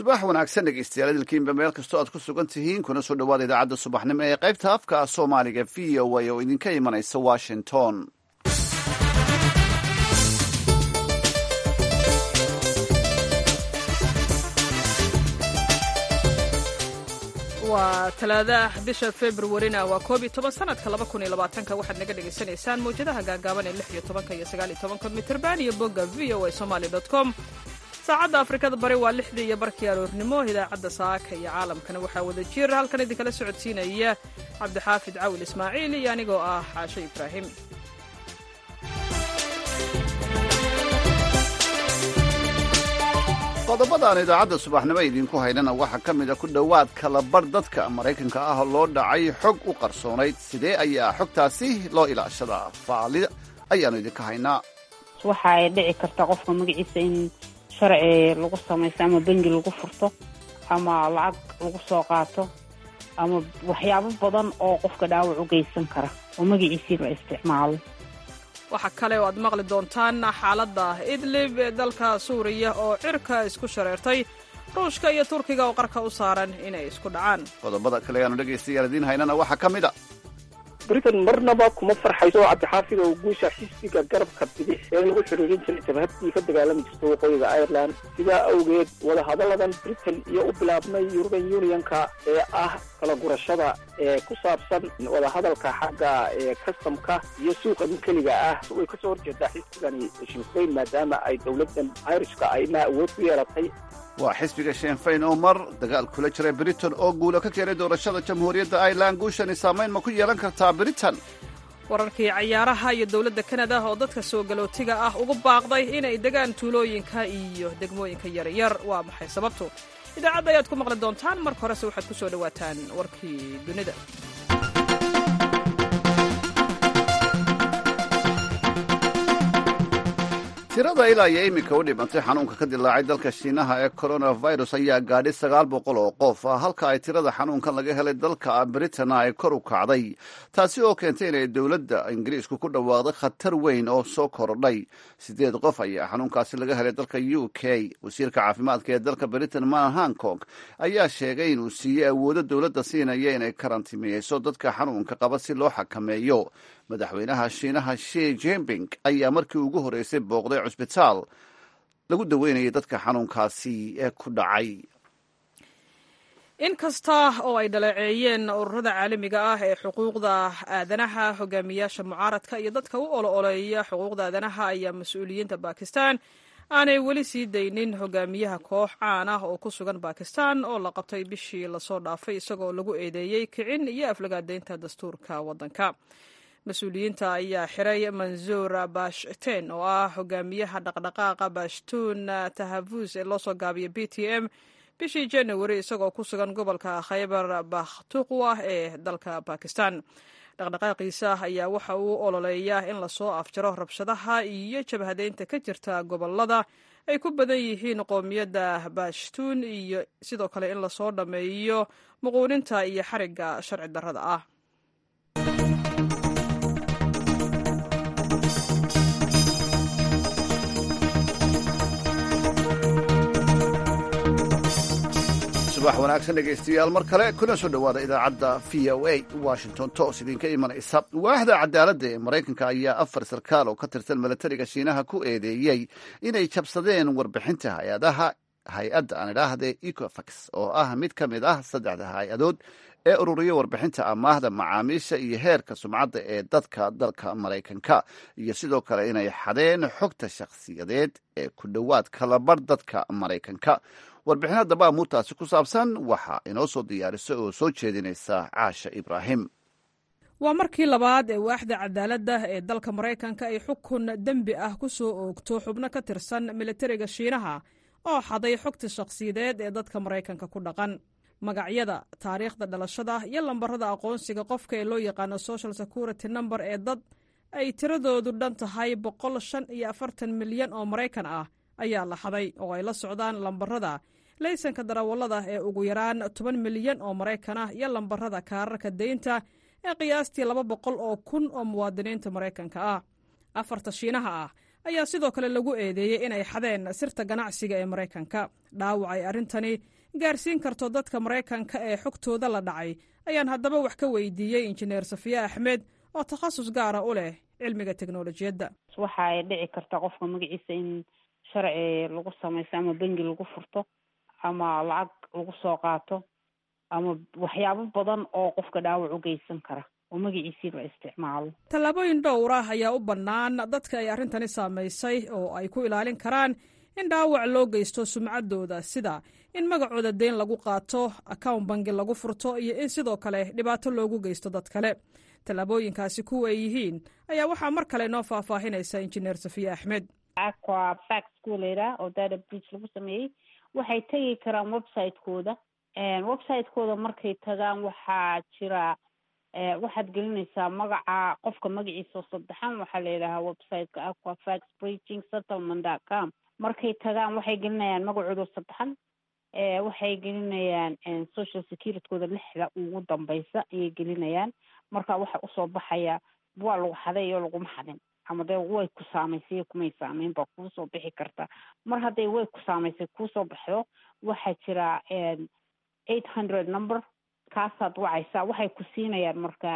subax wanaagsan dhegeystayaal idilkiinba meel kastoo aad ku sugan tihiin kuna soo dhowaada idaacadda subaxnimo ee qaybta afka soomaaliga v o a oo idinka imanaysa washington waa talaadaah bisha februarina waa koob iyo toban sanadka laba kun iyo labaatanka waxaad naga dhagaysanaysaan mawjadaha gaagaaban ee lix iyo tobanka iyo sagaal iyo tobanka mitirban iyo bogga v o a somaali dot com saacadda afrikada bari waa lixdii iyo barkii aroornimo idaacadda saaka iyo caalamkana waxaa wada jir halkan idinkala socodsiinaya cabdixaafid cawil ismaaciil iyo anigoo ah xaashe ibraahim qodobadaan idaacadda subaxnimo idinku haynana waxaa ka mid a ku dhowaad kalabar dadka maraykanka ah loo dhacay xog u qarsoonayd sidee ayaa xogtaasi loo ilaashadaa faali ayaannu idinka haynaa waxa ay dhici karta qofka magaciisa in sharci lagu samaysto ama bengi lagu furto ama lacag lagu soo qaato ama waxyaabo badan oo qofka dhaawac u geysan kara oo magaciisii la isticmaalo waxaa kale oo aad maqli doontaan xaaladda idlib ee dalka suuriya oo cirka isku shareertay ruushka iyo turkiga oo qarka u saaran inay isku dhacaan qodobada kale ayaanu dhegaystayaal idiin haynana waxaa ka mid a britain marnaba kuma farxayso cabdixaafid oo guusha xisbiga garabka bidix ee lagu xiriirin jiray jabhadii ka dagaalami jirta waqooyiga ireland sidaa awgeed wadahadalladan britain iyo u bilaabmay yuruban unionka ee ah kala gurashada ee ku saabsan wadahadalka xagga ee kastamka iyo suuqa keliga ah way kasoo horjeedaa xisbigani shinfayn maadaama ay dowladdan irishka ayna awood ku yeelatay waa xisbiga shenfayn oo mar dagaal kula jiray britain oo guulo ka keenay doorashada jamhuuriyadda ireland guushani saamayn ma ku yeelan kartaa britain wararkii cayaaraha iyo dowladda kanada oo dadka soo galootiga ah ugu baaqday inay degaan tuulooyinka iyo degmooyinka yaryar waa maxay sababtu idaacadda ayaad ku maqli doontaan marka horese waxaad ku soo dhowaataan warkii dunida tirada ilaa iyo iminka u dhimantay xanuunka ka dilaacay dalka shiinaha ee coronavirus ayaa gaadhay sagaal boqol oo qof halka ay tirada xanuunkan laga helay dalka britain ay kor u kacday taasi oo keentay inay dowladda ingiriisku ku dhawaaqday khatar weyn oo soo korodhay sideed qof ayaa xanuunkaasi laga helay dalka u k wasiirka caafimaadka ee dalka britain man hankong ayaa sheegay inuu siiyey awoodo dowladda siinaya inay karantiimeyso dadka xanuunka qaba si loo xakameeyo madaxweynaha shiinaha shi jinping ayaa markii ugu horreysay booqday cusbitaal lagu daweynayay dadka xanuunkaasi ee ku dhacay in kasta oo ay dhaleeceeyeen ururada caalamiga ah ee xuquuqda aadanaha hogaamiyaasha mucaaradka iyo dadka u olo-oleeya xuquuqda aadanaha ayaa mas-uuliyiinta bakistan aanay weli sii daynin hogaamiyaha koox caan ah oo ku sugan bakistan oo la qabtay bishii lasoo dhaafay isagoo lagu eedeeyey kicin iyo aflagaadeynta dastuurka waddanka mas-uuliyiinta ayaa xiray mansuur bashten oo ah hogaamiyaha dhaqdhaqaaqa bashtuun tahavus ee loo soo gaabiya b t m bishii january isagoo ku sugan gobolka khaybar bakhtuqwa ee dalka bakistan dhaqdhaqaaqiisa ayaa waxa uu ololeeyaa in lasoo afjaro rabshadaha iyo jabhadeynta ka jirta gobolada ay ku badan yihiin qoomiyadda bashtuun iyo sidoo kale in lasoo dhammeeyo muquuninta iyo xarigga sharci darrada ah subax wanaagsan dhegaystayaal mar kale kuna soo dhowaada idaacadda v o a washington toos idinka imanaysa waaxda cadaaladda ee maraykanka ayaa afar sarkaal oo ka tirsan milatariga shiinaha ku eedeeyey inay jabsadeen warbixinta hay-adaha hay-adda aan idhaahde ecofax oo ah mid ka mid ah saddexda hay-adood ee ururiya warbixinta amaahda macaamiisha iyo heerka sumcadda ee dadka dalka maraykanka iyo sidoo kale inay xadeen xogta shakhsiyadeed ee ku dhowaad kalabar dadka maraykanka warbixin haddaba amuurtaasi ku saabsan waxaa inoo soo diyaarisa oo soo jeedinaysa caasha ibraahim waa markii labaad ee waaxda cadaaladda ee dalka maraykanka ay xukun dembi ah ku soo oogto xubno ka tirsan militariga shiinaha oo xaday xogta shakhsiyadeed ee dadka maraykanka ku dhaqan magacyada taariikhda dhalashada iyo lambarada aqoonsiga qofka ee loo yaqaano social security number ee dad ay tiradoodu dhan tahay boqol shan iyo afartan milyan oo maraykan ah ayaa la xaday oo ay la socdaan lambarada laysanka darawallada ee ugu yaraan toban milyan oo maraykan ah iyo lambarada kaararka deynta ee qiyaastii laba boqol oo kun oo muwaadiniinta maraykanka ah afarta shiinaha ah ayaa sidoo kale lagu eedeeyey inay xadeen sirta ganacsiga ee maraykanka dhaawac ay arrintani gaarsiin karto dadka maraykanka ee xogtooda la dhacay ayaan haddaba wax ka weydiiyey injineer safiye axmed oo takhasus gaara u leh cilmiga teknolojiyadda waxa ay dhici karta qofka magaciisa in sharci lagu samaysto ama bengi lagu furto ama lacag lagu soo qaato ama waxyaabo badan oo qofka dhaawac u geysan kara oo magaciisii la isticmaalo tallaabooyin dhowr ah ayaa u bannaan dadka ay arrintani saamaysay oo ay ku ilaalin karaan in dhaawac loo geysto sumcaddooda sida in magacooda deyn lagu qaato account bangi lagu furto iyo in sidoo kale dhibaato loogu geysto dad kale tallaabooyinkaasi kuwa ay yihiin ayaa waxaa mar kale noo faahfaahinaysa injineer safiye axmed aqua fax kuwa layidhaha oo data breach lagu sameeyey waxay tegi karaan website-kooda website-kooda markay tagaan waxaa jira waxaad gelinaysaa magaca qofka magaciisa oo saddexan waxaa la yidhahaa website-ka aqua fax breaching settlement dot com markay tagaan waxay gelinayaan magacooda saddexan waxay gelinayaan social securitykooda lixda ugu dambeysa ayay gelinayaan marka waxa usoo baxaya waa lagu xaday iyo laguma xadin ama dee way ku saamaysay kumay saameyn baa kuusoo bixi karta mar hadday way ku saamaysay kuusoo baxdo waxaa jira eight hundred number kaasaad wacaysaa waxay ku siinayaan marka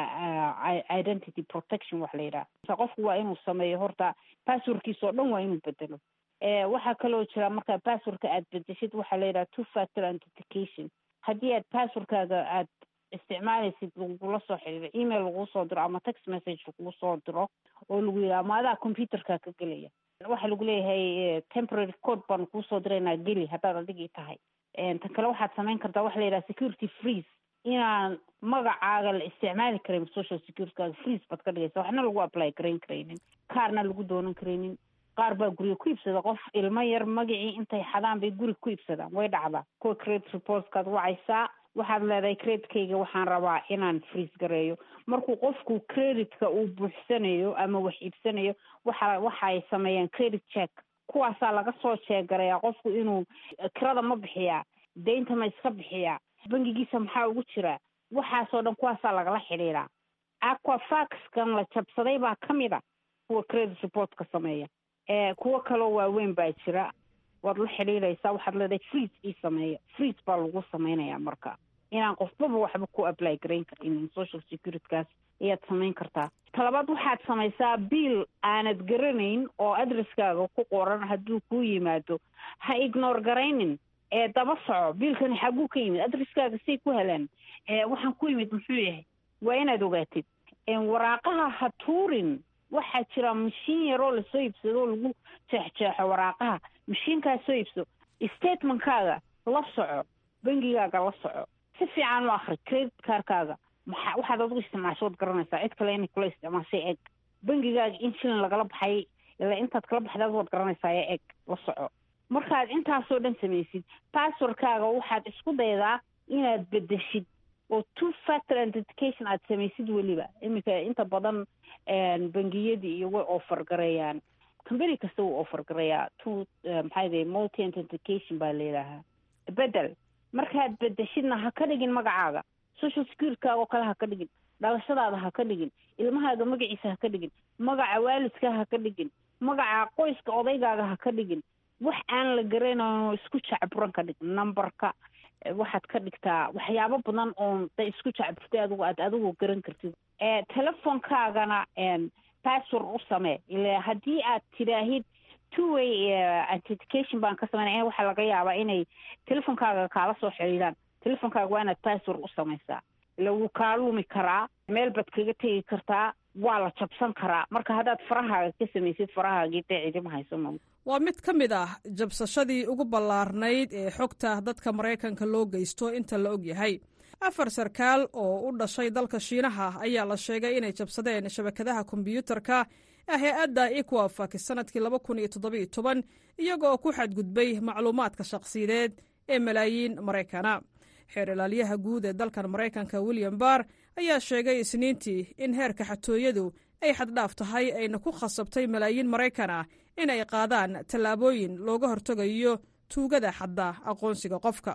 identity protection wax la yidhaha qofku waa inuu sameeyo horta passwordkiisa oo dhan waa inuu bedelo waxaa kaloo jira marka passwordka aad bedeshid waxaa la yidhaha two factor authentication haddii aad passwordkaaga aad isticmaalaysid lagula soo xiriiro email laguu soo diro ama text message laguu soo diro oo lagu yidhaha ma adaa computerka ka gelaya waxaa lagu leeyahay temporary code baanu kuusoo diraynaa geli haddaad adigii tahay tan kale waxaad samayn kartaa waxa la yidhaha security freeze inaan magacaaga la isticmaali karin social securitykaaga freeze baad ka dhigaysa waxna lagu apply garayn karaynin kaarna lagu doonan karaynin qaar baa guriga ku iibsada qof ilmo yar magacii intay xadaan bay guriga ku iibsadaan way dhacdaa kuwa credit reportskaad wacaysaa waxaad leedahay creditkayga waxaan rabaa inaan freeze gareeyo markuu qofku creditka uu buuxsanayo ama wax iibsanayo waxa waxay sameeyaan credit check kuwaasaa laga soo jeegarayaa qofku inuu kirada ma bixiyaa deynta ma iska bixiyaa bangigiisa maxaa ugu jira waxaasoo dhan kuwaasaa lagala xidhiiraa aquafaxkan la jabsaday baa ka mid a kuwa credit reportka sameeya kuwo kaloo waaweyn baa jira waad la xidhiidhaysaa waxaad leedahay freeze ii sameeya freeze baa lagu samaynayaa marka inaan qofbaba waxba ku apply garayn karinin social securitykaas ayaad samayn kartaa talabaad waxaad samaysaa biil aanad garanayn oo adresskaaga ku qoran hadduu kuu yimaado ha ignore garaynin ee daba soco biilkani xaguu ka yimid adresskaaga say ku helaan waxaan ku yimid muxuu yahay waa inaad ogaatid waraaqaha ha tuurin waxaa jira mashiin yaroo lasoo iibsado oo lagu jeexjeexo waraaqaha mashiinkaas soo iibso statementkaaga la soco bengigaaga la soco si fiican u akri credit kaarkaaga maxa waxaad adigu isticmaashood garanaysaa cid kale inay kula isticmaashay eg bengigaaga in shilin lagala baxay ilaa intaad kala baxdaad waad garanaysaa ee eg la soco markaad intaasoo dhan samaysid passwordkaaga waxaad isku daydaa inaad bedeshid oo two factor authentication aad samaysid weliba iminka inta badan bangiyadii iyo way offer gareeyaan company kasta wuu offer gareeyaa two maxaa yidhaha multi authentication baa layidhaahaa bedel markaad bedeshidna ha ka dhigin magacaaga social securitykaaga oo kale ha ka dhigin dhalashadaada ha ka dhigin ilmahaaga magaciisa ha ka dhigin magaca waalidkaa ha ka dhigin magaca qoyska odaygaaga ha ka dhigin wax aan la garanayn isku jacburan ka dhig numberka waxaad ka dhigtaa waxyaabo badan oon da isku jacburtay adigu aad adigu garan kartid telefonkaagana password u samee ila haddii aad tidhaahid two way authentication baan ka sameynaya waxaa laga yaabaa inay telefonkaaga kaala soo xidhiidhaan telefonkaaga waa inaad password u samaysaa lagu kaa lumi karaa meel baad kaga tegi kartaa waa la jabsan karaa marka haddaad farahaaga ka samaysid farahaagii dee cidima haysano waa mid ka mid ah jabsashadii ugu ballaarnayd ee xogta dadka maraykanka loo geysto inta la og yahay afar sarkaal oo u dhashay dalka shiinaha ayaa la sheegay inay jabsadeen shabakadaha kombyuutarka ee hay-adda equafax sanadkii laba kun iyo toddobiyo toban iyagoo ku xadgudbay macluumaadka shakhsiyadeed ee malaayiin maraykana xeer ilaalyaha guud ee dalkan maraykanka william barr ayaa sheegay isniintii in heerka xatooyadu ay xaddhaaf tahay ayna ku khasabtay malaayiin maraykan ah in ay qaadaan tallaabooyin looga hortegayo tuugada xadda aqoonsiga qofka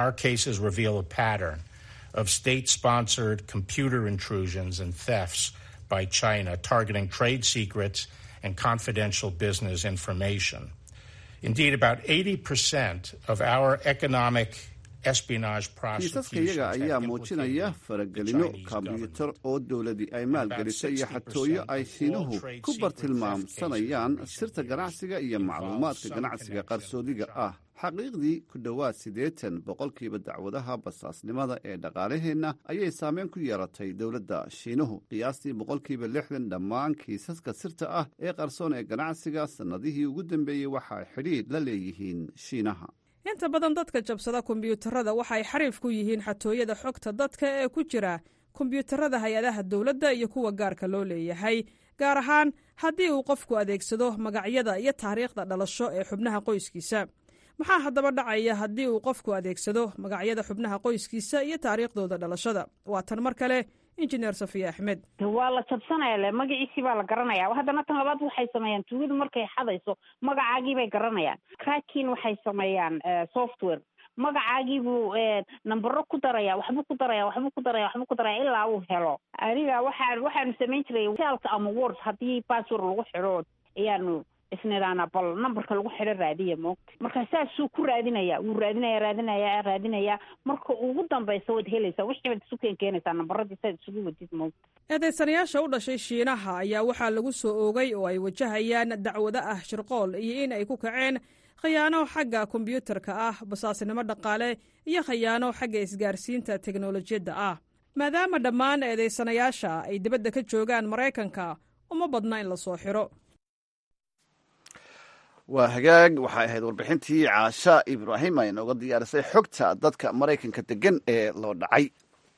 of state sponsored computer intrusions and thefts by China targeting trade secrets and confidential business information. Indeed, about 80% of our economic espionage kiisaska iyaga ayaa muujinaya faragelino kombyuutar oo dowladii ay maalgelisay iyo xatooyo ay shiinuhu ku bartilmaamsanayaan sirta ganacsiga iyo macluumaadka ganacsiga qarsoodiga ah xaqiiqdii ku dhowaad siddeetan boqolkiiba dacwadaha basaasnimada ee dhaqaalaheenna ayay saameyn ku yeelatay dowladda shiinuhu qiyaastii boqolkiiba lixdan dhammaan kiisaska sirta ah ee qarsoon ee ganacsiga sannadihii ugu dambeeyey waxay xidhiidh la leeyihiin shiinaha inta badan dadka jabsada kombiyuutarada waxay xariif ku yihiin xatooyada xogta dadka ee ku jira kombiyuutarada hay-adaha dowladda iyo kuwa gaarka loo leeyahay gaar ahaan haddii uu qofku adeegsado magacyada iyo taariikhda dhalasho ee xubnaha qoyskiisa maxaa haddaba dhacaya haddii uu qofku adeegsado magacyada xubnaha qoyskiisa iyo taariikhdooda dhalashada waa tan mar kale injineer safiya axmed waa la jabsanaya le magaciisii baa la garanaya haddana tan labaad waxay sameeyaan tuugadu markay xadayso magacaagii bay garanayaan crackin waxay sameeyaan software magacaagiibuu nambaro ku daraya waxbuu ku daraya waxbuu ku daraya waxbuu ku daraya ilaa uu helo aniga waxaan waxaanu samayn jiray saalka ama word haddii password lagu xidho ayaanu isnidhaana bal numberka lagu xidho raadiya moogta marka saasuu ku raadinaya wuu raadinaya raadinaya raadinaya marka ugu dambaysa waad helaysaa wixii baad isu keen keenaysaa nambaradii saad isugu wadid moogta eedaysanayaasha u dhashay shiinaha ayaa waxaa lagu soo oogay oo ay wajahayaan dacwado ah shirqool iyo in ay ku kaceen khayaano xagga kombiyuutarka ah basaasnimo dhaqaale iyo khayaano xagga isgaarsiinta teknolojiyadda ah maadaama dhammaan eedaysanayaasha ay dibadda ka joogaan maraykanka uma badna in la soo xiro waa hagaag waxay ahayd warbixintii caasha ibraahim ay nooga diyaarisay xogta dadka maraykanka degan ee loo dhacay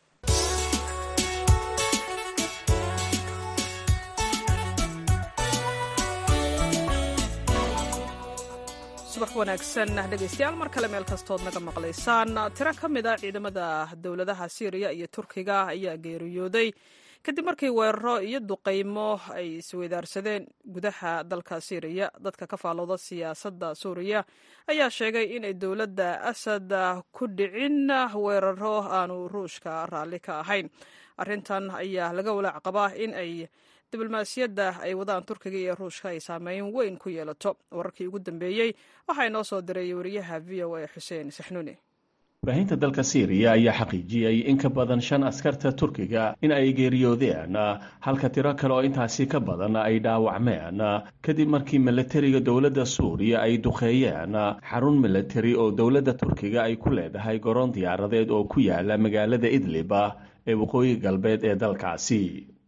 subax wanaagsan dhegaystayaal mar kale meel kastood naga maqlaysaan tiro ka mid a ciidamada dowladaha syriya iyo turkiga ayaa geeriyooday kadib markii weeraro iyo duqaymo ay isweydaarsadeen gudaha dalka syriya dadka ka faalooda siyaasadda suuriya ayaa sheegay inay dowladda asad ku dhicin weeraro aanu ruushka raalli ka ahayn arrintan ayaa laga walaac qabaa in ay diblomaasiyadda ay wadaan turkiga iyo ruushka ay saameyn weyn ku yeelato wararkii ugu dambeeyey waxaa inoo soo diray wariyaha v o a xuseen saxnuuni warbaahinta dalka syriya ayaa xaqiijiyey in ka badan shan askarta turkiga in ay geeriyoodeen halka tiro kale oo intaasi ka badan ay dhaawacmeen kadib markii milatariga dowladda suuriya ay duqeeyeen xarun milatari oo dowladda turkiga ay ku leedahay garoon diyaaradeed oo ku yaala magaalada idlib ee waqooyi galbeed ee dalkaasi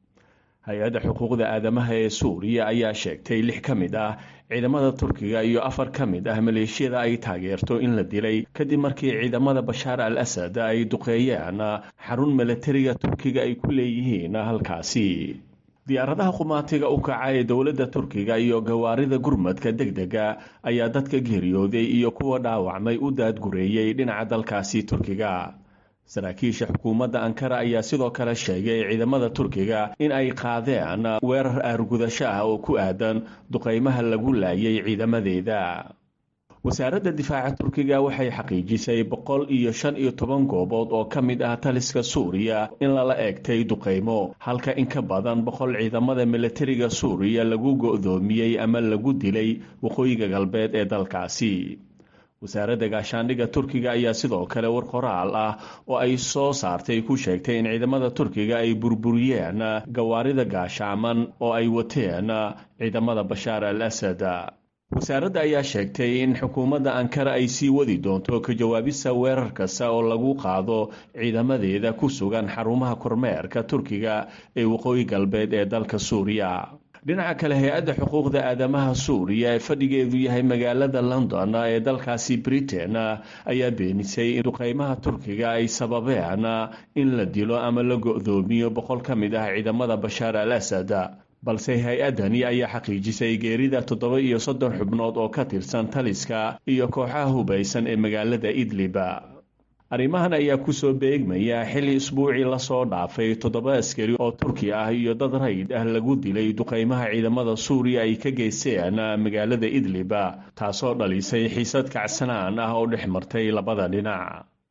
hay-adda xuquuqda aadamaha ee suuriya ayaa sheegtay lix ka mid ah ciidamada turkiga iyo afar ka mid ah maleeshiyada ay taageerto in la dilay kadib markii ciidamada bashaar al asad ay duqeeyeen xarun milatariga turkiga ay ku leeyihiin halkaasi diyaaradaha qumaatiga u kaca ee dowladda turkiga iyo gawaarida gurmadka deg dega ayaa dadka geeriyooday iyo kuwa dhaawacmay u daadgureeyey dhinaca dalkaasi turkiga saraakiisha xukuumadda ankara ayaa sidoo kale sheegay ciidamada turkiga in ay qaadeen weerar aargudasho ah oo ku aadan duqaymaha lagu laayay ciidamadeeda wasaaradda difaaca turkiga waxay xaqiijisay boqol iyo shan iyo toban goobood oo ka mid ah taliska suuriya in lala eegtay duqaymo halka in ka badan boqol ciidamada milatariga suuriya lagu go'doomiyey ama lagu dilay waqooyiga galbeed ee dalkaasi wasaaradda gaashaandhigga turkiga ayaa sidoo kale war qoraal ah oo ay soo saartay ku sheegtay in ciidamada turkiga ay burburiyeen gawaarida gaashaaman oo ay wateen ciidamada bashaar al asad wasaaradda ayaa sheegtay in xukuumadda ankara ay sii wadi doonto ka jawaabista weerar kasta oo lagu qaado ciidamadeeda ku sugan xarumaha kormeerka turkiga ee waqooyi galbeed ee dalka suuriya dhinaca kale hay-adda xuquuqda aadamaha suuriya ee fadhigeedu yahay magaalada london ee dalkaasi britain ayaa beenisay in duqeymaha turkiga ay sababeen in la dilo ama la go-doomiyo boqol ka mid ah ciidamada bashaar al asad balse hay-addani ayaa xaqiijisay geerida toddoba iyo soddon xubnood oo ka tirsan taliska iyo kooxaha hubaysan ee magaalada idlib arrimahan ayaa kusoo beegmaya xilli isbuucii lasoo dhaafay toddoba askari oo turki ah iyo dad rayd ah lagu dilay duqeymaha ciidamada suuriya ay ka geysteen magaalada idlib taasoo dhalisay xiisad kacsanaan ah oo dhex martay labada dhinac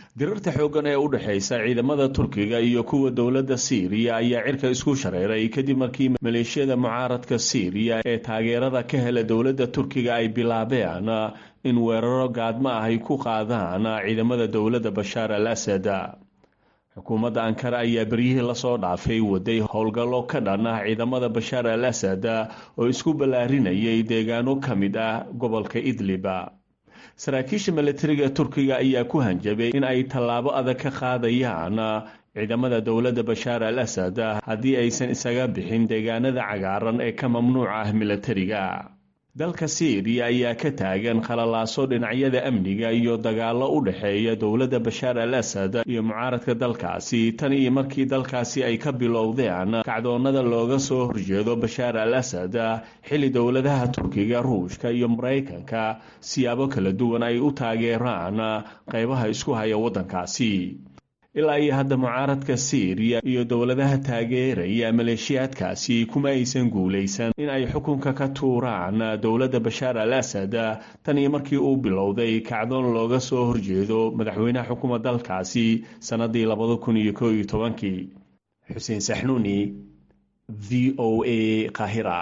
dirarta xooggan ee u dhexaysa ciidamada turkiga iyo kuwa dowladda siiriya ayaa cirka isku shareeray kadib markii maleeshiyada mucaaradka siiriya ee taageerada ka hela dowladda turkiga ay bilaabeen in weeraro gaadmo ah ay ku qaadaan ciidamada dowladda bashaar al asad xukuumadda ankara ayaa beryihii lasoo dhaafay waday howlgallo ka dhan ah ciidamada bashaar al asad oo isku ballaarinayay deegaano ka mid ah gobolka idliba saraakiisha milatariga turkiga ayaa ku hanjabay in ay tallaabo adag ka qaadayaan ciidamada dowladda bashaar al asad haddii aysan isaga bixin deegaanada cagaaran ee ka mamnuuca ah milatariga dalka siiriya ayaa ka taagan khalalaaso dhinacyada amniga iyo dagaallo u dhexeeya dowladda bashaar al asad iyo mucaaradka dalkaasi tan iyo markii dalkaasi ay ka bilowdeen kacdoonnada looga soo horjeedo bashaar al asad xilli dowladaha turkiga ruushka iyo maraykanka siyaabo kala duwan ay u taageeraan qaybaha isku haya waddankaasi ilaa iyo hadda mucaaradka siiriya iyo dowladaha taageeraya maleeshiyaadkaasi kuma aysan guulaysan in ay xukunka ka tuuraan dowladda bashaar al asad tan iyo markii uu bilowday kacdoon looga soo horjeedo madaxweynaha xukuma dalkaasi sannadii labada kun iyo koo iyo tobankii xuseen saxnuuni v o a kahira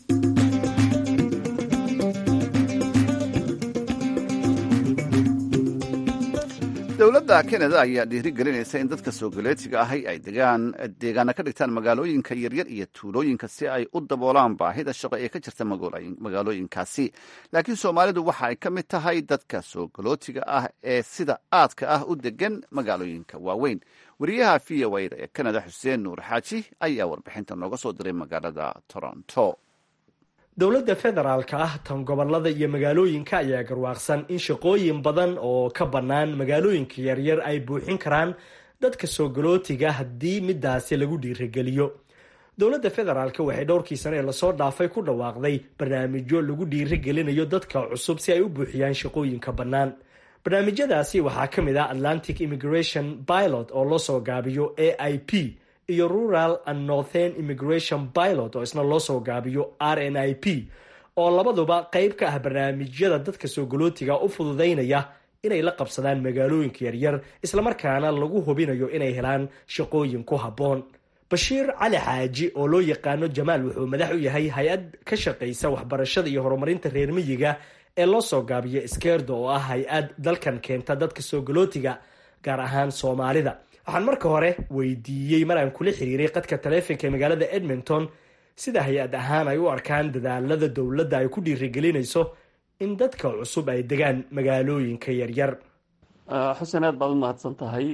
dowladda kanada ayaa dhiirigelinaysa in dadka soogaleetiga ahi ay degaan deegaana ka dhigtaan magaalooyinka yaryar iyo tuulooyinka si ay u daboolaan baahida shaqo ee ka jirta magaalooyinkaasi laakiin soomaalidu waxa ay ka mid tahay dadka soogalotiga ah ee sida aadka ah u degan magaalooyinka waaweyn wariyaha v o a ee kanada xuseen nuur xaaji ayaa warbixinta nooga soo diray magaalada toronto dowladda federaalka ah tan gobolada iyo magaalooyinka ayaa garwaaqsan in shaqooyin badan oo ka bannaan magaalooyinka yaryar ay buuxin karaan dadka soogolootiga haddii midaasi lagu dhiirageliyo dowladda federaalk waxay dhowrkii sane ee lasoo dhaafay ku dhawaaqday barnaamijyo lagu dhiiragelinayo dadka cusub si ay u buuxiyaan shaqooyinka bannaan barnaamijyadaasi waxaa ka mid ah atlantic immigration pilot oo loo soo gaabiyo a i p iyo rural and northern immigration pilot oo isna loo soo gaabiyo r n i p oo labaduba qayb ka ah barnaamijyada dadka soogolootiga u fududaynaya inay la qabsadaan magaalooyinka yaryar islamarkaana lagu hubinayo inay helaan shaqooyin ku habboon bashiir cali xaaji oo loo yaqaano jamaal wuxuu madax u yahay hay-ad ka shaqaysa waxbarashada iyo horumarinta reer miyiga ee loo soo gaabiyo iskeerdo oo ah hay-ad dalkan keenta dadka soogolootiga gaar ahaan soomaalida waxaan marka hore weydiiyey mar aan kula xiriiray qadka taleefonka ee magaalada edmonton sida hay-ad ahaan ay u arkaan dadaalada dowladda ay ku dhiirigelinayso in dadka cusub ay degaan magaalooyinka yaryar xuseen aad baad u mahadsan tahay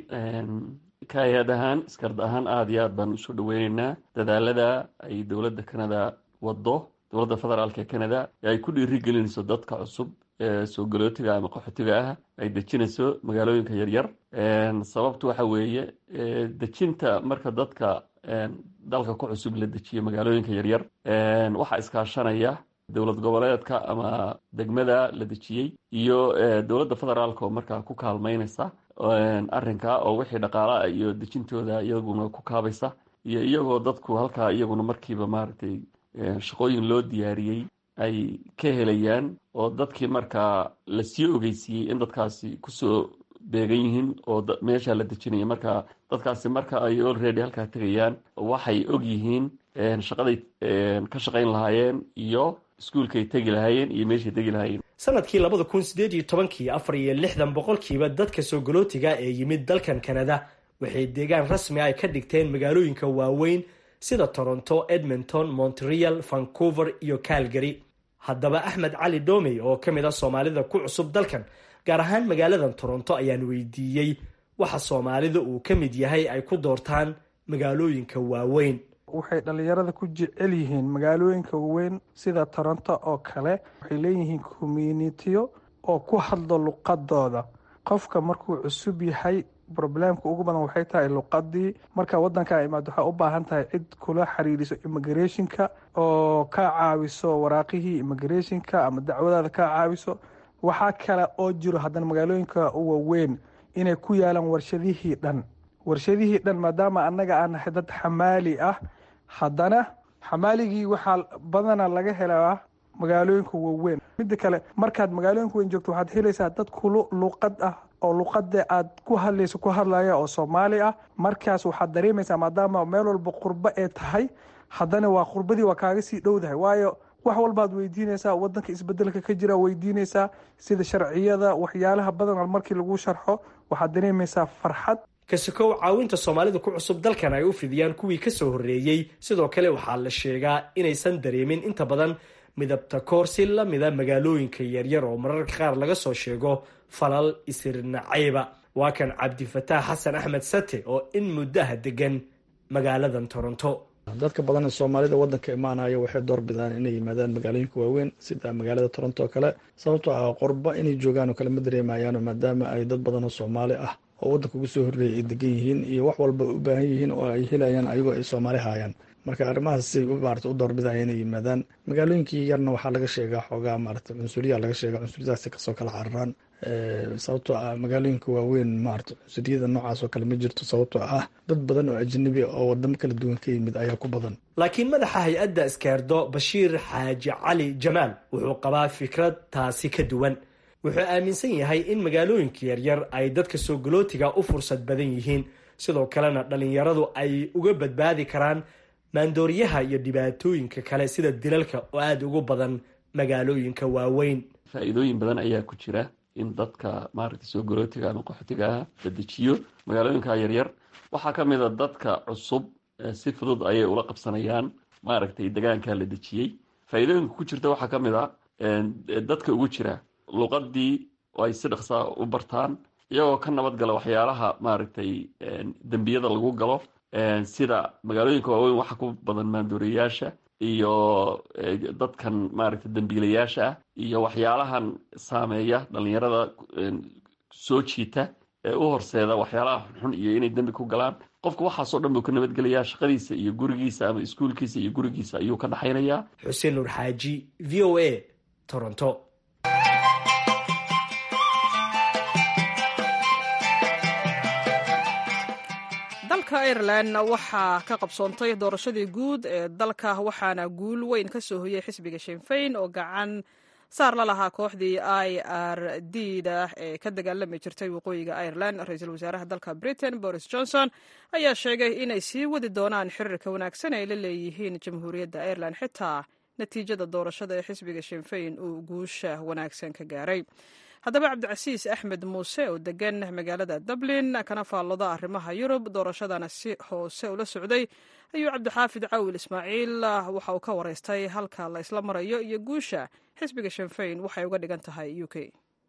ka hay-ad ahaan iskard ahaan aada iyo aad baan usoo dhaweyneynaa dadaalada ay dowladda canada wado dowladda federaalk ee canada ee ay ku dhiirigelinayso dadka cusub ee soo galootiga ama qaxootiga ah ay dejinayso magaalooyinka yaryar sababtu waxa weeye dejinta marka dadka dalka ku cusub la dejiyo magaalooyinka yaryar waxaa iskaashanaya dowlad goboleedka ama degmada la dejiyey iyo dowladda federaalk oo markaa ku kaalmeynaysa arrinka oo wixii dhaqaalaha iyo dejintooda iyaguna ku kaabaysa iyo iyagoo dadku halkaa iyaguna markiiba maaragtay shaqooyin loo diyaariyey ay ka helayaan oo dadkii markaa lasii ogeysiiyey in dadkaasi kusoo beegan yihiin oo meesha la dejinaya marka dadkaasi marka ay olready halkaa tegayaan waxay og yihiin shaqaday ka shaqayn lahaayeen iyo iskuolkay tegi lahaayeen iyo meeshay tegi lahaayeen sanadkii labada kun sideed iyo tobankii afar iyo lixdan boqolkiiba dadka soogolootiga ee yimid dalkan canada waxay deegaan rasmi ay ka dhigteen magaalooyinka waaweyn sida toronto edmonton montreal vancouver iyo calgary haddaba axmed cali domey oo ka mid ah soomaalida ku cusub dalkan gaar ahaan magaaladan toronto ayaan weydiiyey waxa soomaalida uu ka mid yahay ay ku doortaan magaalooyinka waaweyn waxay dhallinyarada ku jecel yihiin magaalooyinka waaweyn sida toronto oo kale waxay leeyihiin communitiyo oo ku hadlo luqadooda qofka markuu cusub yahay roblemka ugu badan waxay tahay luqadii marka wadanka imaad waxaa u baahan tahay cid kula xiriiriso immigrationka oo ka caawiso waraaqihii immigrationka ama dacwadaada ka caawiso waxaa kale oo jiro haddana magaalooyinka waaweyn inay ku yaalaan warshadihii dhan warshadihii dhan maadaama annaga aan dad xamaali ah haddana xamaaligii waxaa badana laga helaa magaalooyinka waaweyn midda kale markaad magaalooyinka weyn joogto waxaad helaysaa dad kulu luqad ah oo luqada aad ku hadlayso ku hadlaya oo soomaali ah markaas waxaad dareemaysaa maadaama meel walba qurbo ee tahay haddana waa qurbadii waa kaaga sii dhowdahay waayo wax walbaad weydiinaysaa wadanka isbedelka ka jira weydiinaysaa sida sharciyada waxyaalaha badan markii lagu sharxo waxaad dareemaysaa farxad kasikow caawinta soomaalida ku cusub dalkan ay u fidiyaan kuwii kasoo horreeyey sidoo kale waxaa la sheegaa inaysan dareemin inta badan midabta koor si lamida magaalooyinka yaryar oo mararka qaar laga soo sheego falal isirnacayba waa kan cabdifataax xasan axmed sate oo in muddaha degan magaaladan toronto dadka badan ee soomaalida wadanka imaanaya waxay doorbidaan inay yimaadaan magaalooyinka waaweyn sida magaalada toronto oo kale sababtoo ah qorba inay joogaan oo kale ma dareemayaano maadaama ay dad badan oo soomaali ah oo wadanka ugu soo horreeyay ay degan yihiin iyo wax walba u baahan yihiin oo ay helayaan ayagoo ay soomaali haayaan marka arrimahaasay maarata u doorbidaya inay yimaadaan magaalooyinkii yarna waxaa laga sheegaa xoogaa maarata cunsuriya laga sheega cunsuriyadaasi kasoo kala cararaan sababtoo ah magaalooyinka waaweyn maarata cunsuriyada noocaas oo kale ma jirto sababtoo ah dad badan oo ajanabi oo wadamo kala duwan ka yimid ayaa ku badan laakiin madaxa hay-adda iskeerdo bashiir xaaji cali jamaal wuxuu qabaa fikrad taasi ka duwan wuxuu aaminsan yahay in magaalooyinka yaryar ay dadka soo galootiga u fursad badan yihiin sidoo kalena dhallinyaradu ay uga badbaadi karaan maandooriyaha iyo dhibaatooyinka kale sida dilalka oo aada ugu badan magaalooyinka waaweyn faa-iidooyin badan ayaa ku jira in dadka maaragtay soo galootiga ama qaxootiga ah la dejiyo magaalooyinka yaryar waxaa ka mid a dadka cusub si fudud ayay ula qabsanayaan maaragtay degaanka la dejiyey faa-iidooyinka ku jirta waxaa ka mid a dadka ugu jira luqadii oo ay si dhaqsaa u bartaan iyagoo ka nabad gala waxyaalaha maaragtay dembiyada lagu galo sida magaalooyinka waaweyn waxa ku badan maandooriyayaasha iyo dadkan maaragtay dembiilayaasha ah iyo waxyaalahan saameeya dhalinyarada soo jiita ee u horseeda waxyaalaha xunxun iyo inay dembi ku galaan qofka waxaasoo dhan buu ka nabadgelayaa shaqadiisa iyo gurigiisa ama iskuulkiisa iyo gurigiisa ayuu ka dhaxaynayaa xuseen nuur xaaji v o a toronto dalka irelan waxaa ka qabsoontay doorashadii guud ee dalka waxaana guul weyn ka soo hoyay xisbiga shinfayn oo gacan saar la lahaa kooxdii i r d da ee ka dagaalami jirtay waqooyiga irelan ra-iisul wasaaraha dalka britain boris johnson ayaa sheegay inay sii wadi doonaan xiriirka wanaagsan ay la leeyihiin jamhuuriyadda irelan xitaa natiijada doorashada ee xisbiga shinfayn uu guusha wanaagsan ka gaaray haddaba cabdicasiis axmed muuse oo degan magaalada dublin kana faalloda arrimaha yurub doorashadana si hoose ula socday ayuu cabdixaafid cawil ismaaciil waxa uu ka wareystay halka la isla marayo iyo guusha xisbiga shinfayn waxay uga dhigan tahay u k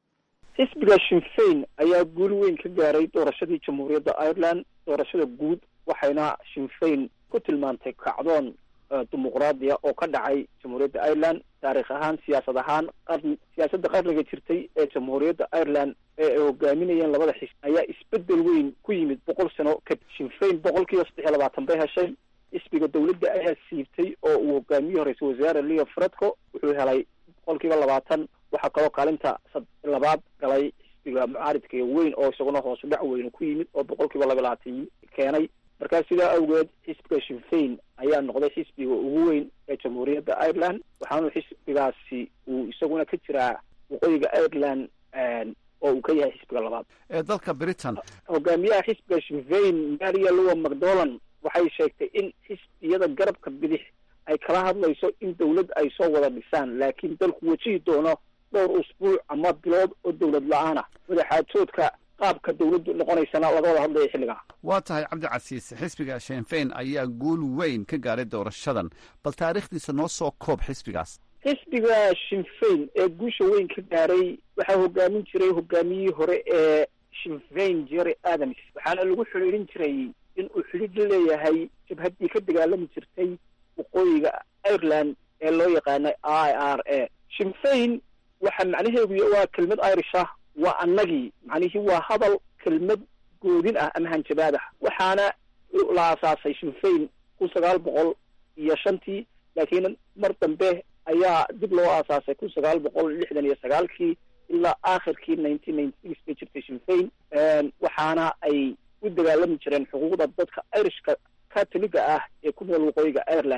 xisbiga shinfayn ayaa guul weyn ka gaaray doorashadii jamhuuriyadda ireland doorashada guud waxayna shinfayn ku tilmaantay kacdoon dimuqraadiya oo ka dhacay jamhuuriyadda ireland taarikh ahaan siyaasad ahaan qarn siyaasadda qarniga jirtay ee jamhuuriyadda ireland ee ay hogaaminayeen labada xisb ayaa isbedel weyn ku yimid boqol sano kadib shinfayn boqol kiiba saddex iyo labaatan bay heshay xisbiga dawladda ayaa siibtay oo uu hogaamiye ra-iisul wasaare leo fredco wuxuu helay boqol kiiba labaatan waxaa kaloo kaalinta labaad galay xisbiga mucaaridka weyn oo isaguna hoosu dhac weyn ku yimid oo boqol kiiba laba labaatan keenay markaa sidaa awgeed xisbiga shinfayn ayaa noqday xisbiga ugu weyn ee jamhuuriyadda ireland waxaanu xisbigaasi uu isaguna ka jiraa waqooyiga ireland oo uu ka yahay xisbiga labaad ee dalka britain hogaamiyaha xisbiga shinfayn maria lowa macdonald waxay sheegtay in xisbiyada garabka bidix ay kala hadlayso in dawlad ay soo wada dhisaan laakiin dalku wajihi doono dhowr usbuuc ama bilood oo dawlad la-aan ah wadaxaajoodka qaabka dawladdu noqonaysana laga wada hadlaya xilligaa waa tahay cabdicasiis xisbiga shinfayn ayaa guul weyn ka gaaray doorashadan bal taariikhdiisa noo soo koob xisbigaas xisbiga shinfayn ee guusha weyn ka gaaray waxaa hogaamin jiray hogaamiyihii hore ee shinfayn jerry adams waxaana lagu xidhiidhin jiray in uu xidhiidh la leeyahay jabhaddii ka dagaalami jirtay waqooyiga ireland ee loo yaqaanay i r a shinfayn waxa macnaheedu waa kelmad irish ah waa annagii macnihii waa hadal kelmad goodin ah ama hanjabaad ah waxaana la aasaasay shinfayn kun sagaal boqol iyo shantii laakiin mar dambe ayaa dib loo aasaasay kun sagaal boqol lixdan iyo sagaalkii ilaa aakhirkii nineteen ninety six bay jirtay shinfayn waxaana ay u dagaalami jireen xuquuqda dadka irishka katoliga ah ee ku nool waqooyiga ireland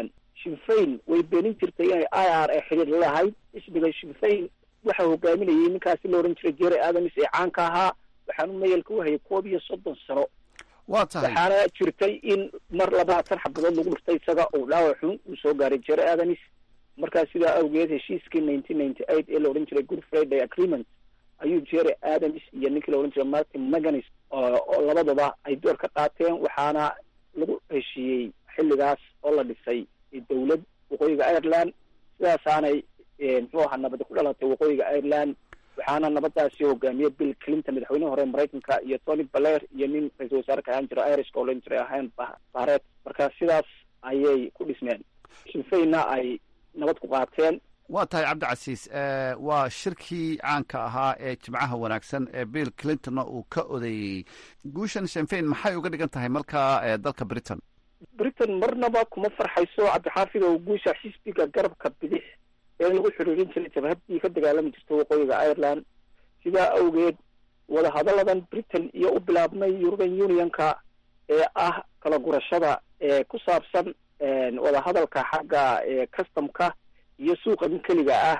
shinfayn way beenin jirtay inay i r a xidhiir la lahayd xisbiga shinfayn waxa hogaaminayay ninkaasi la odhan jiray jere adams ee caanka ahaa waxaanu mayalka u hayay koob iyo soddon sano waa tahay waxaana jirtay in mar labaatan xabadood lagu dhuftay isaga uu dhaawac xun uu soo gaaray jere adams markaa sidaa awgeed heshiiskii nineteen ninety eight ee la odhan jiray good friday agreement ayuu jere adams iyo ninkii la odhan jiray martin maganis oo labadaba ay door ka qaateen waxaana lagu heshiiyey xilligaas oo la dhisay dowlad waqooyiga ireland sidaasaanay muxuu ahaa nabadi ku dhalatay waqooyiga ireland waxaana nabadaasi hogaamiyey bill clinton madaxweyne hore maraykanka iyo tony baler iyo nin ra-isul wasaare ka ahaan jira irishka oo lan jiray ahayn baret marka sidaas ayay ku dhismeen shinfayna ay nabad ku qaateen waa tahay cabdicasiis waa shirkii caanka ahaa ee jimcaha wanaagsan ee bill clintonna uu ka odeeyey guushan shinfayn maxay uga dhigan tahay markaa dalka britain britain marnaba kuma farxayso cabdixaafid oo guusha xisbiga garabka bidix ee lagu xiriirin jiray jabhaddii ka dagaalami jirta waqooyiga ireland sidaa awgeed wadahadalladan britain iyo u bilaabmay european unionka ee ah kala gurashada ee ku saabsan wadahadalka xagga customka iyo suuqa nin keliga ah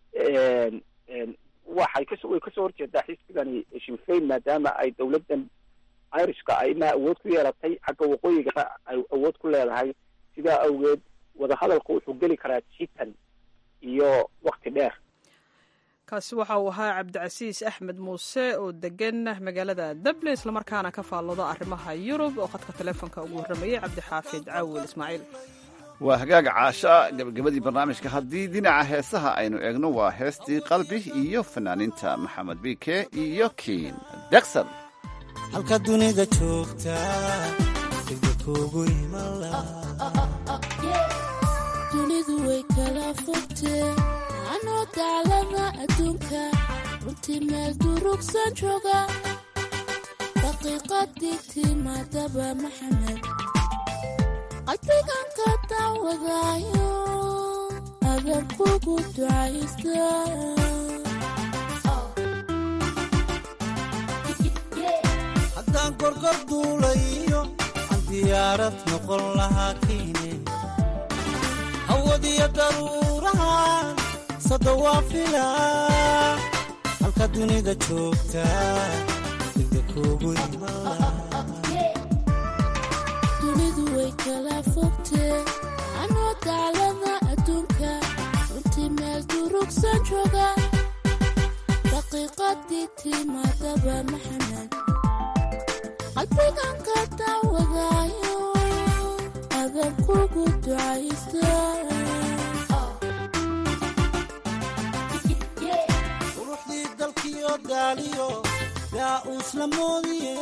waxay kas way kasoo horjeedaa xisbigani shinfayn maadaama ay dowladdan irishka ay ma awood ku yeelatay xagga waqooyiga ay awood ku leedahay sidaa awgeed wadahadalku wuxuu geli karaa jitan iyo wakti dheer kaasi waxa uu ahaa cabdicasiis axmed muuse oo degan magaalada dublin islamarkaana ka faallooda arrimaha yurub oo khadka teleefonka ugu warramayay cabdixaafid caawil ismaaciil waa hagaaga caasha gabagabadii barnaamijka haddii dhinaca heesaha aynu eegno waa heestii qalbi iyo fanaaniinta maxamed bike iyo kiin dekson halka dunida joogta degda kugu dunidu way kala fogtee anoo daclada adduunka runtii meel durugsan jooga daqiiqadii timaadaba maxamed qalbigan ka daawadaayo adan kugu ducaysta haddaan gorgor duulayo aan diyaarad noqon lahaa kiine hawadiyo daruurahan sada waa filaa halka dunida joogta degda kugu dunidu way kala fogtee anoo daclada adduunka runtii meel durugsan jooga daqiiqadii timaadaba maxamed qalbigan ka daawadaayo adan kugu ducaysta quruxdii dalkiyo daaliyo yaa uusla moodiye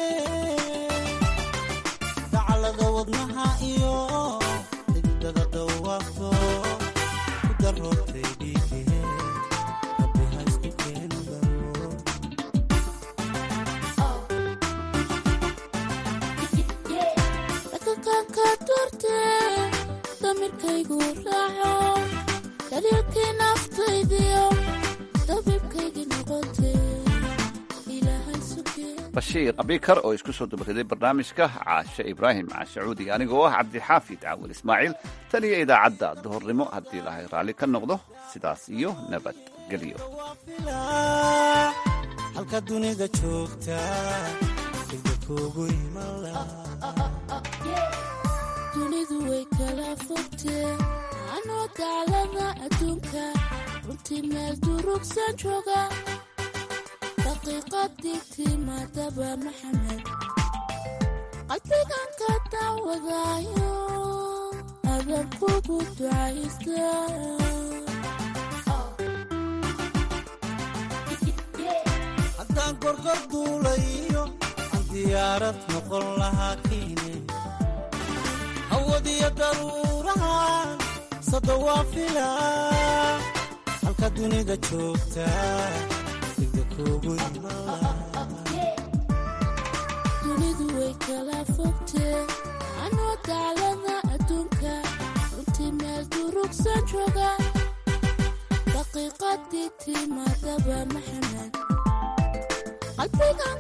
dacalada wadnaha iyo xididada dhawaaqto ku daroortay dhiigee rabbi ha isku keeni daro dhaqankanka doortee damirkaygu raaco daliilkii naftaydiyo dabiibkaygii noqotee ilaahay sugee bashiir abikar oo isku soo dabariday barnaamijka caashe ibraahim caashacuudi anigoo ah cabdixaafid caawil ismaaciil tan iyo idaacadda duhurnimo haddii lahay raalli ka noqdo sidaas iyo nabadgelyo halka dunida joogta degda kugu dunidu way kala fogtee anoo daclada adduunka runtii meel durugsan jooga daqiiqadii timaadaba maxamed qalbigan ka daawadaayo adan kugu ducaysta haddaan gorgor duulayo aan diyaarad noqon lahaa kiine hawadiyo daruurahan sada waa filaa halka dunida joogta degda kugu dunidu way kala fogtee anoo daclada adduunka runtii meel durugsan jooga daqiiqadii timaadaba maxamed qalbigan